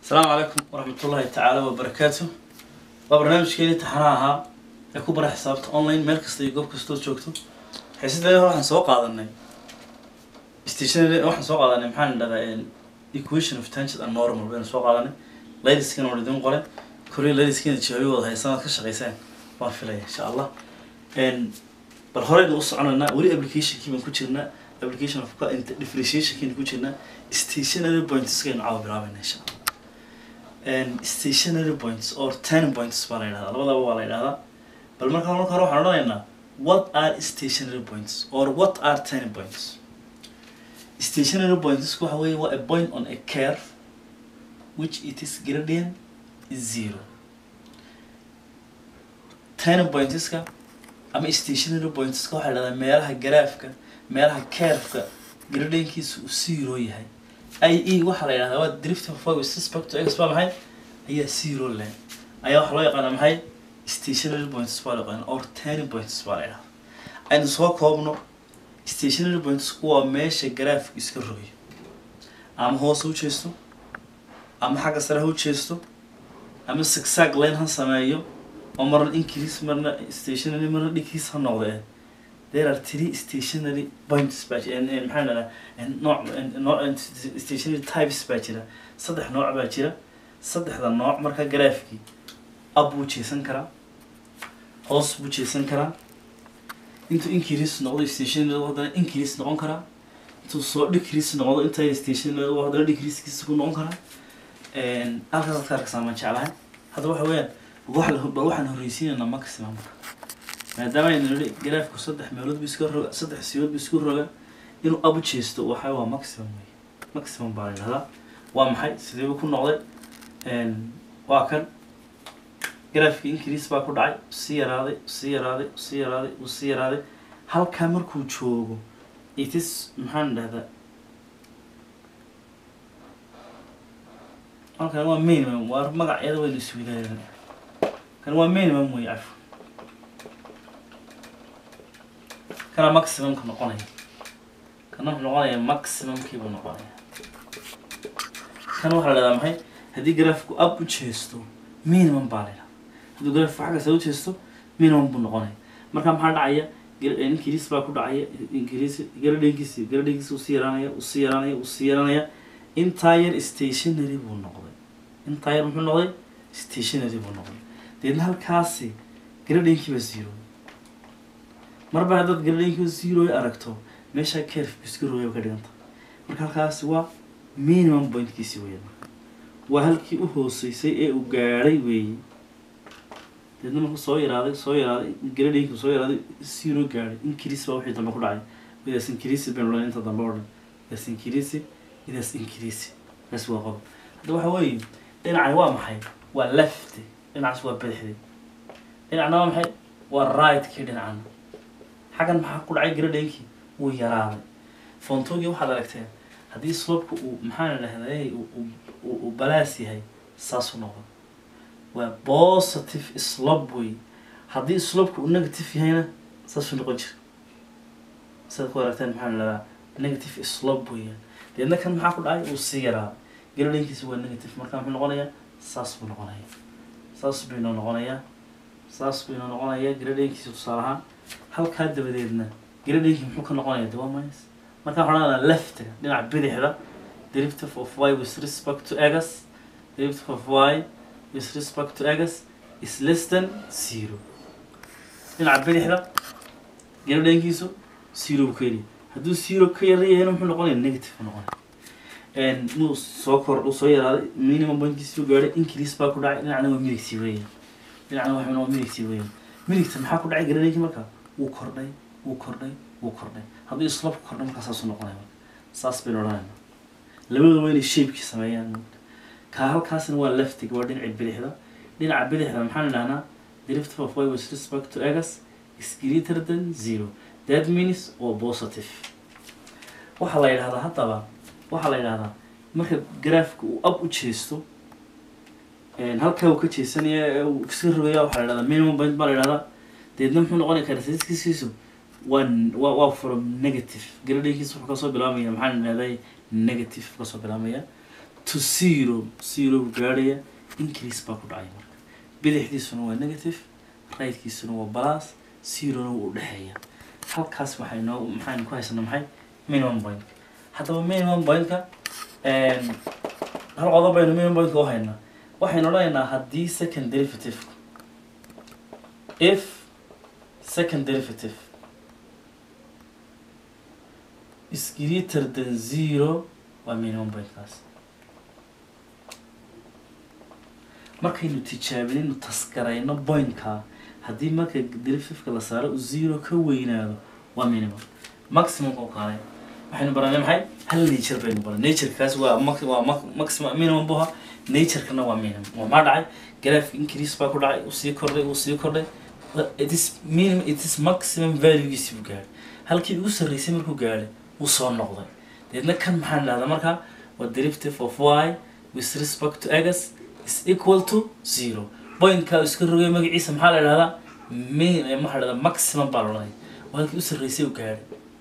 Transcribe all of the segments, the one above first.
asalaamu calaykum waraxmatullaahi tacaala wabarakaatu waa barnaamijkeeni taxanaha ahaa ee ku bara xisaabta online meel kasta iyo goob kastood joogto xiisadee waxaan soo qaadanay stationary waxaan soo qaadanay maxaan dhahdaa equation of tangent and normal baynu soo qaadanay laydiskana waan idin qoray korea laydiskana jawaabi wada haysanaad ka shaqaysaan waan filaya insha allah bal horeynu u soconaynaa weli applicationkii baan ku jirnaa application of differentiationkiina ku jirnaa stationary pointskaynu caawa bilaabayna insha allah stationary points or turning points baa la yidhahdaa labadaba waa la yidhahdaa bal marka marka hore waxaan odhanaynaa what are stationary points or what are turning points stationary points waxa weeye waa a point on a curve which it is gradient is zero turning pointska ama stationary pointska waxaa la yidhahdaa meelaha garaafka meelaha curveka gradientkiisa uu zero yahay i e waxaa la yidhahdaa waa drift of with respect to x baa maxay ayaa zero leh ayaa waxaa loo yaqaana maxay stationary points baa loo yaqaana or turning points baa la yidhahdaa aynu soo koobno stationary points waa meesha garaafku iska rogayo ama hoos ha u jeesto ama xagga sare ha u jeesto ama zigzag line ha sameeyo oo marna increase marna stationary marna decrease ha noqdee there are three stationary points baa jira maxaa dhahdaa nooc nooc stationary types baa jira saddex nooc baa jira saddexda nooc marka garaafkii up buu jeesan karaa hoos buu jeesan karaa intuu increase noqdo stationary haddana increase noqon karaa intuu soo decrease noqdo inta stationary haddana decreasekiisa ku noqon karaa halkaas adka arkaysaa maan jeclahay hadda waxa weeyaan wax bal waxaan horreysiinaynaa maximumka maadaama aynu nidhi garaafku saddex meelood bu iska roga saddex siyood bu isku roga inuu abu jeesto waxa waa maximum wey maximum baa la yidhahdaa waa maxay sidee buu ku noqday waa kan garaafkii increase baa ku dhacay sii yaraaday sii yaraaday sii yaraaday uu sii yaraaday halkaa markuu joogo itis maxaan dhahdaa halkan waa minimum waa magacyada waynu iswadaagana kan waa minimum wey cafo kana maximumka noqonaya kana wuxuu noqonaya maximumkii buu noqonaya kana waxaa la dhahdaa maxay haddii garaafku up u jeesto minimum baa la yidhahdaa hadduu garaafku xagga sare u jeesto minimum buu noqonaya marka maxaa dhacaya increase baa ku dhacaya increase garadhenkiisi garadhenkiisi uu sii yaraanaya uu sii yaraanaya uu sii yaraanaya intaa yar stationary buu noqday intaa yar muxuu noqday stationary buu noqday deedna halkaasi garadhenkii baa zero marba haddaad garadhenkiiba zero aragto meeshaa carefku iska rooya ka dhiganta marka halkaasi waa minimum pointkiisi weya waa halkii u hooseysay ee uu gaadhay weeye deedna markuu soo yaraaday soo yaraaday garadhenkiibu soo yaraaday zero gaadhay increase baa wixii dambe ku dhacay idaas increase baynu odhan inta dambe odhan idaas increase idaas increase kaas waa qodob hadda waxa weeye dhinacani waa maxay waa left dhinacaas waa bidixdi dhinacna waa maxay waa right-kii dhinacana xaggan maxaa ku dhacay garadhenkii wuu yaraaday fontogii waxaad aragteen haddii slopka uu maxaan dhahday uu balaas yahay saasuu noqdo waa positive slope wey haddii slopka uu negative yahayna saasuu noqon jira sidaad ku aragteen maxaan dhahdaa negative slope weeyaan deedna kan maxaa ku dhacay uu sii yaraaday garadhenkiisa waa negative marka muxuu noqonayaa saas buu noqonaya saas baynoo noqonayaa saas baynoo noqonayaa garadhenkiisa tusaale ahaan halkaa dabadeedna garadhenkii muxuu ka noqonaya de waa minus marka waxaan odhanaa leftiga dhinaca bidixda derivative of y with respect to x derivative of y with respect to x is less than zero dhinaca bidixda garadhenkiisu zero buu ka yariya hadduu zero ka yarayahayna muxuu noqonaya negative buu noqonaya inuu soo kor uu soo yaraaday minimum pointkiisi u gaadhay increase baa ku dhacay dhinacna waa midigtii weeyaan dhinacna waa waa midigtii weeyaan midigta maxaa ku dhacay garadhenkii marka wuu kordhay wuu kordhay wuu kordhay haddii slope kordhay markaa saasuu noqonaya marka saas baynu odhanayna labadooda waa inay shapekii sameeyaan kaa halkaasna waa leftig waa dhinaca bidixda dhinaca bidixda maxaan idhahnaa derivative of y with respect to x is greater than zero that means waa positive waxaa la yidhahdaa haddaba waxaa la yidhahdaa marka garaafka uu up u jeesto halkaa uu ka jeesanaya uu iska rogaya waxaa la yidhahdaa minimum point baa la yidhahdaa deedna muxuu noqonaya characteristiskiisu waa waa waa from negative garadhenkiisa wuxuu kasoo bilaabmaya maxaan idhahday negative kasoo bilaabmaya to zero zero buu gaadhaya increase baa ku dhacaya marka bidixdiisuna waa negative rightkiisuna waa plus zerona wuu udhexeeya halkaas waxay noo maxaynu ku haysanaa maxay minimum point haddaba minimum pointka hal qodob baynu minimum pointka u haynaa waxaynu odhanaynaa haddii second derivative if second derivative is greater than zero waa minimum pointkaas markaynu tijaabinaynu taskarayno pointkaa haddii marka derivativeka la saaro uu zero ka weynaado waa minimum maximum oo kale waxaynu baranay maxay hal nature baynu baranay naturekaas waa max waa ma- maximum minimum buha naturekana waa minimum oo maxaa dhacay graph increase baa ku dhacay uu sii kordhay uu sii kordhay it is minimum it is maximum valuegiisi buu gaadhay halkii ugu sarreysay markuu gaadhay wuu soo noqday deedna kan maxaan dhahdaa marka waa derivative of y with respect to x is equal to zero pointkaa uu iska rogay magaciisa maxaa la dhahdaa min eh, maxaa la dhahdaa maximum baa la odhanaya waa halkii u sarreysay uu gaadhay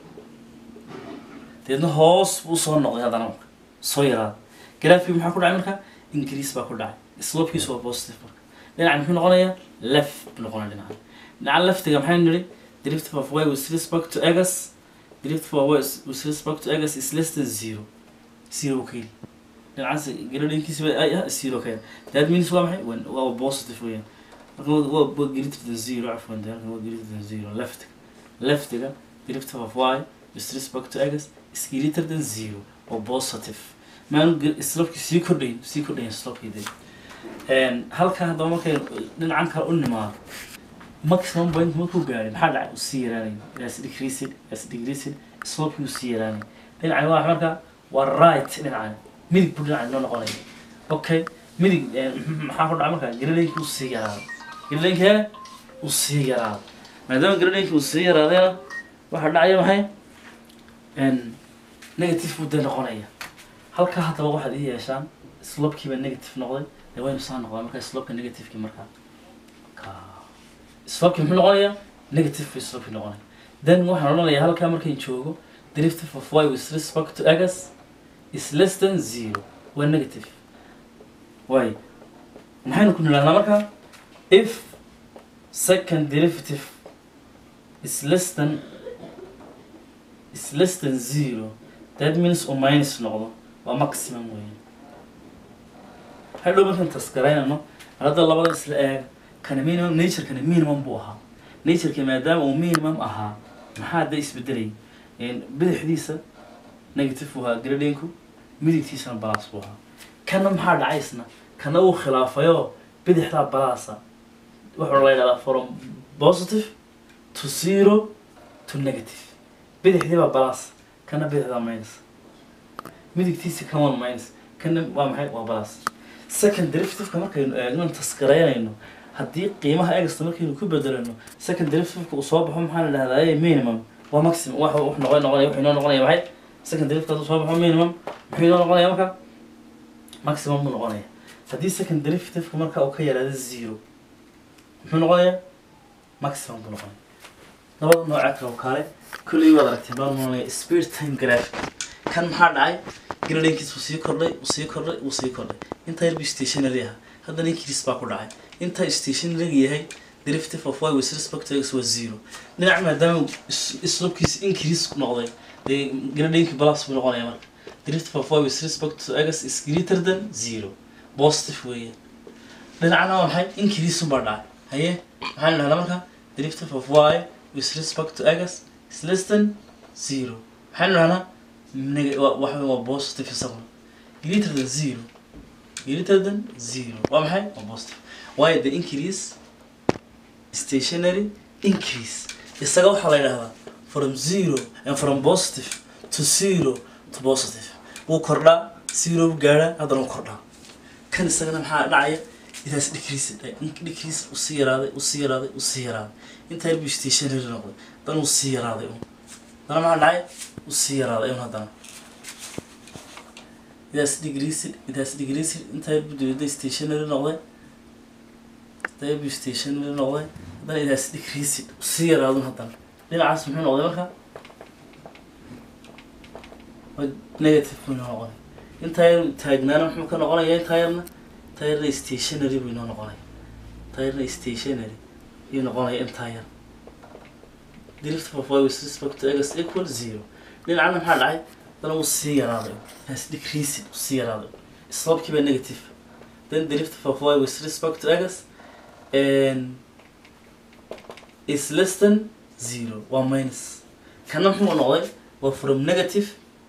deedna hoos buu soo noqday haddana marka soo yaraada graafkii maxaa ku dhacay marka increase baa ku dhacay slopekiisu waa positive marka dhinaca muxuu noqonayaa left buu noqonaya dhinaca dhinaca leftiga maxaynu nidhi derivative of y with respect to x derivative of y with respect to x is less than zero zero ka yeli dhinacaas gradinkiisa ba ay ah zero ka yeli that means waa maxay Waa- waa positive weeyaan marka waa- waa waa greater than zero cafwan dee halkan waa greater than zero leftiga leftiga derivative of y with respect to x is greater than zero oo positive maanu slopkii sii kordhayn sii kordhayn slopkii dee Een, halkan haddaba markay dhinacan kale u nimaado maximum point markuu gaadhay maxaa dhacay uu sii yaraanay as decreased as decreased slopekii uu sii yaraanay dhinacan waa marka waa right dhinacan midig buu dhinacan noo noqonaya okay midig een, maxaa ku dhacay marka gradeenkii uu sii yaraaday gradeenkee uu sii yaraaday maadaama gradeenkii uu sii yaraadayna waxaa dhacaya maxay een, negative buu dee noqonaya halkaa haddaba waxaad ii yeeshaan slopekiiba negative noqday dee waynu saa noqdaa markaa slopeka negativekii markaa ka slopekii muxuu noqonayaa negative bay slopekii noqonaya then waxaan odhanayaa halkaa markayn joogo derivative of y with respect to x is less than zero waa negative waay maxaynu ku nidhahnaa markaa if second derivative is less than is less than zero that means uu minus noqdo waa maximum weyn hadhow markaan taskaraynano hadda labada isla eega kana minimum naturekana minimum buu ahaa natureka maadaama uu minimum ahaa maxaa da isbedelay bidixdiisa negative buu ahaa gradinku midigtiisana balas buu ahaa kana maxaa dhacay isna kana uu khilaafayo bidixdaa balasa wuxuu la yidhahdaa from positive to zero to negative bidixdii baa balas kana bidixdaa minus midigtiisa kan one minus kana waa maxay waa balas second derivativeka markaynu eegno taskaraynayno haddii qiimaha egsta markaynu ku bedelano second derivativeka uu soo baxo maxaa la dhahdaa minimum waa maximum wax wax noqon noqonaya wuxuu inoo noqonaya maxay second derivative hadduu soo baxo minimum muxuu inoo noqonaya marka maximum buu noqonaya haddii second derivativeka marka uu ka yaraado zero muxuu noqonayaa maximum buu noqonaya labada nooca kale oo kale kulley waad aragtay baan noqonaya speed time graph kan maxaa dhacay gradinkiis uu sii kordhay uu sii kordhay uu sii kordhay intaa yar buu stationary ahaa haddana increase baa ku dhacay intaa stationary yahay derivative of y with respect to x waa zero dhinac maadaama slopkiisa increase noqday dee gradinki balance buu noqonaya marka derivative of y with respect to x is greater than zero positive weeyaan dhinacna waa maxay increase baa dhacay haye maxaan dhahnaa marka derivative of y with respect to x is less than zero maxaan dhahnaa neg- waa- waxa waa positive isaguna greater than zero greater than zero waa maxay waa positive waayo the increase stationary increase isaga waxaa la yidhahdaa from zero and from positive to zero to positive wuu kordhaa zero buu gaadhaa haddana wuu kordhaa kan isagana maxaa dhacaya intaas decrease decrease uu sii yaraaday uu sii yaraaday uu sii yaraaday intaa yar buu stationary noqday haddana uu sii yaraaday un haddana maxaa dhacay uu sii yaraaday un haddana idaas decreased idaas decreased intaa yar buu dibadda stationary noqday intaa yar buu stationary noqday haddana idaas decreased uu sii yaraadun haddana dhinacaas muxuu noqday marka waa negative buu noqday intaa yar taagnaana muxuu ka noqonaya intaa yarna intaa yarna stationary buu inoo noqonaya intaa yarna stationary ayuu noqonaya intaa yar drift of y with respect to x equal zero dhinacana maxaa dhacay dana wuu sii yaraaday has decreasing wuu sii yaraaday slopekii baa negative then drift of y with respect to x and is less than zero waa minus kana muxuu noqday waa from negative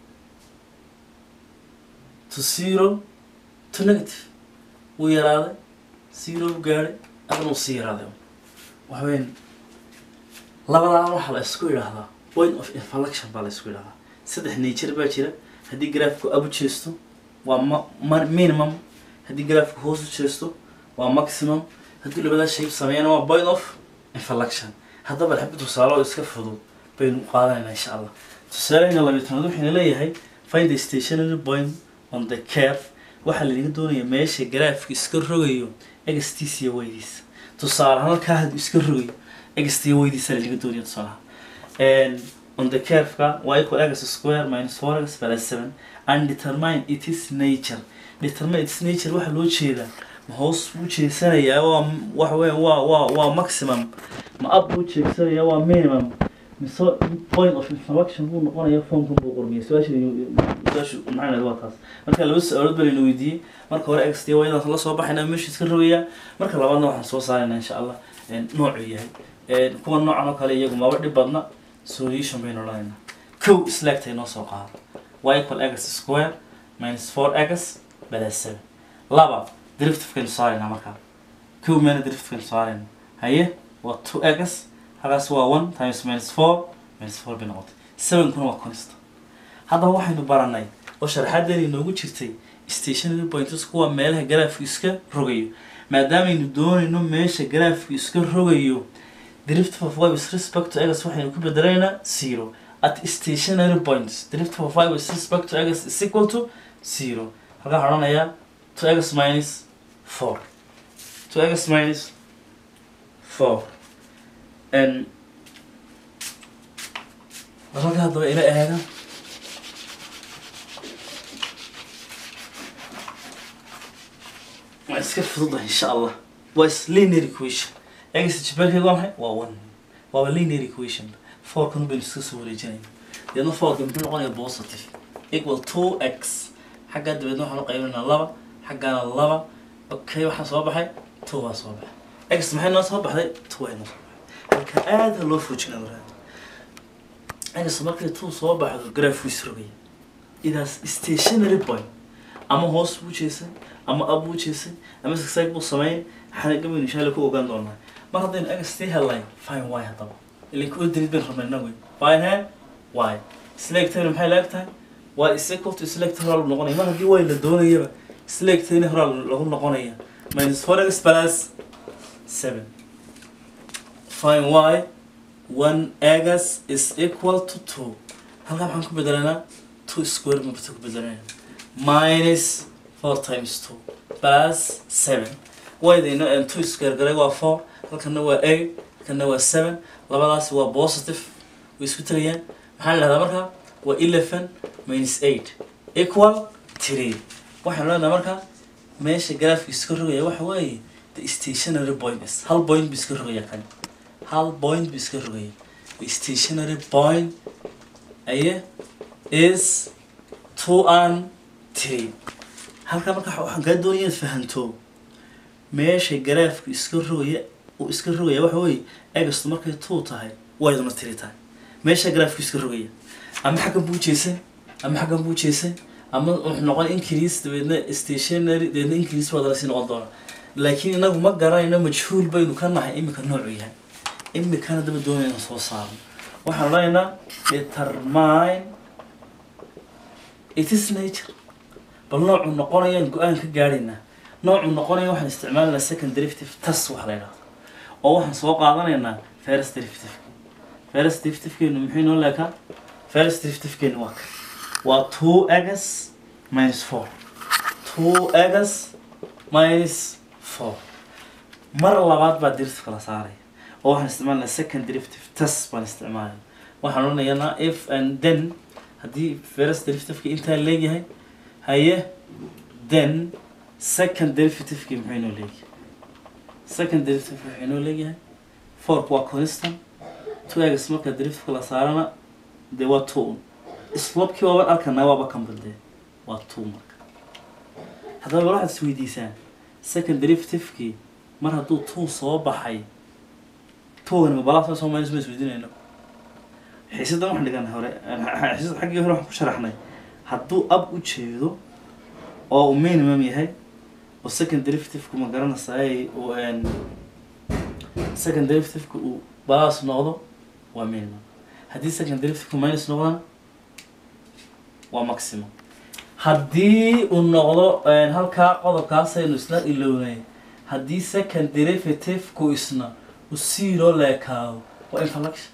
to zero to negative wuu yaraaday zero u gaadhay adana wuu sii yaraaday waxa weyn labadaa waxaa la isku idhaahdaa point of inflection baa la isku idhahdaa saddex nature baa jira haddii graafku up u jeesto waa ma ma minimum haddii graafku hoos u jeesto waa maximum haddii labadaa shape sameeyana waa point of inflection haddaba xabbi tusaale oo iska fudud baynu qaadanayna insha allah tusaalehayna labiyo tanaad waxayna leeyahay find the stationary point on the curve waxaa lanaga doonaya meesha graafka iska rogayo egstiis iyo weydiisa tusaale ahaan halkaa hadduu iska rogayo ext iyo weydiisa lanaga doonaya tusaalaha on the curve-ka y equal x square minus four x plus seven and determine its nature determine its nature waxaa loo jeedaa ma hoos buu jeesanayaa waa waxa weya waa waa waa maximum ma up buu jeesanayaa waa minimum mise point of inflection buu noqonayaa formkan buu qormiyay su-aasha su-aashu maxay waa taas marka laba su-aalood baa layna weydiiyey marka hore x t waydaas la soo baxayna meesha iska rogayaa marka labaadna waxaan soo saaraynaa insha allah noocuu yahay kuwa noocan oo kale iyagu maba dhib badna solution baynu odhanaynaa kow islaagtay noo soo qaado y equal x square minus four x plus seven laba derivativekaynu saaraynaa markaa kow meena derivativekaynu saarayna haye waa two x halkaas waa one times minus four minus four bay noqotay sevenkuna waa consta haddaba waxaynu baranay oo sharaxadeena inoogu jirtay stationary points kuwa meelaha garaafku iska rogayo maadaamaynu doonayno meesha garaafku iska rogayo derivative of y with respect to x waxaynu ku bedelaynaa zero at stationary points derivative of y with respect to x is equal to zero halkaa waxaan odhanayaa two x minus four two x minus four n halka haddaba ila eega waa iska fududahay insha allah waa is linear equation x jibarkeed waa maxay waa one waaba linear equation fourkan baynu iska soo wareejinayna deedna fourka muxuu noqonayaa positive equal two x xaggaa dabeedna waxaan u qaybinaynaa laba xaggaana laba okay waxaa soo baxay two waa soo baxay x maxay noo soo baxday two ay noo soo baxday halka aada loo foojinaa waraad x markay two soo baxdo graph wis rogaya idaas stationary point ama hoos buu jeesay ama ab buu jeesay ama zigzag buu sameyn xanaga baynu insha allah ku ogaan doonaa mar haddaynu x tii helnay fine y haddaba ilaa kuwa daliid baynu rabnay inagu fine he y selectayna maxay laeg tahay waa is equal to select horaa noqonaya mar haddii way la doonayaba selectayna horaa lagu noqonaya minus four x plus seven fine y one x is equal to two halkaa maxaan ku bedelanaa two square mabta ku bedelanaa minus four times two plus seven waydayna and two square garay waa four halkana waa eight halkana waa seven labadaasi waa positive way isku tagayaan maxaa la dhahdaa markaa waa eleven minus eight equal three waxaan leenahay markaa meesha graafka iska rogaya waxa weeye the stationary point is hal point bu iska rogaya kan hal point bu iska rogaya the stationary point aye is two and three halkaa marka waxaan kaa doonaya inaad fahanto meesha garaafku iska rogaya uu iska rogaya waxa weeye egastu markay two tahay wayduna tiri tahay meesha garaafku iska rogaya ama xaggan buu jeesay ama xaggan buu jeesay ama wuxuu noqon increase dabeedna stationary dabeedna increase baad lasii noqon doona laakiin inagu ma garanayno majhuul baynu ka nahay imika noocu yahay imikana daba doonayna soo saarno waxaan odhanaynaa determine it is nature bal noocuu noqonayaan go-aan ka gaadhaynaa noocuu noqonaya waxaan isticmaalanaa second derivative tas wax la yidhahdo oo waxaan soo qaadanaynaa first derivative first derivative-keenu muxuu inoo leekaa first derivative-keenu waa ka waa two x minus four two x minus four mar labaad baa derivative kala saaraya oo waxaan isticmaalanaa second derivative tas baan isticmaalaya waxaan odhanaynaa if and then haddii first derivative-ka intaa leegyahay haye then second derivativekii muxuu inoo leeyahay second derivative wuxuu inoo leeyahay fork waa constant two x marka derivativeka la saarana dee waa two un slopkii waaban arkanaa waaba kan badee waa two marka haddaba bal waxaad isweydiisaan second derivativekii mar hadduu two soo baxay twogan ma balaas soo minus ma isweydiinayno xiisadan waxaan dhiganay hore xiisada xaggii hore waxaan ku sharaxnay hadduu ab u jeedo oo uu minimum yahay oo second derivativeka ma garanaysaay uu n second derivativeka uu balaas noqdo waa minimum haddii second derivativeka minus noqdana waa maximum haddii uu noqdo halkaa qodobkaasaynu isla ilownay haddii second derivativku isna uu zero leekaado waa inflection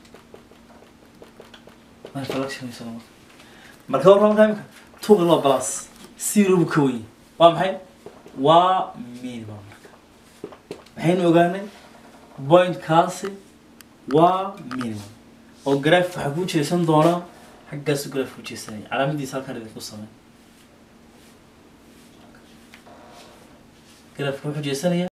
waa inflection isna marka marka warka marka imika tuugan waa plus zero buu ka weyn waa maxay waa minimum marka maxaynu ogaanay pointkaasi waa minimum oo graph waxaa ku jeesan doonaa xaggaasu graph ku jeesanaya calaamadiisa halkaan idinku samey grafka wuxuu jeesanaya